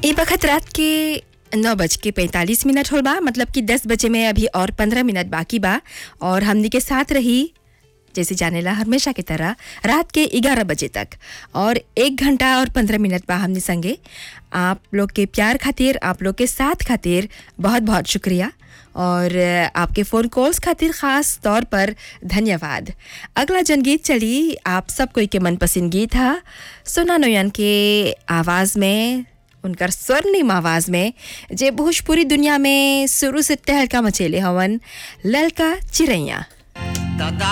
ये वक्त रात के नौ बज के पैंतालीस मिनट होल बा मतलब कि दस बजे में अभी और पंद्रह मिनट बाकी बा और हमनी के साथ रही जैसे जानेला हमेशा की तरह रात के ग्यारह बजे तक और एक घंटा और पंद्रह मिनट बा हमने संगे आप लोग के प्यार खातिर आप लोग के साथ खातिर बहुत बहुत शुक्रिया और आपके फ़ोन कॉल्स खातिर ख़ास तौर पर धन्यवाद अगला जनगीत चली आप सब कोई के मनपसंद गीत है सोना नोयन के आवाज़ में उनकर स्वर्णिम आवाज़ में जे भोजपुरी दुनिया में शुरू से तहलका मचेले हवन ललका चिड़ैया दादा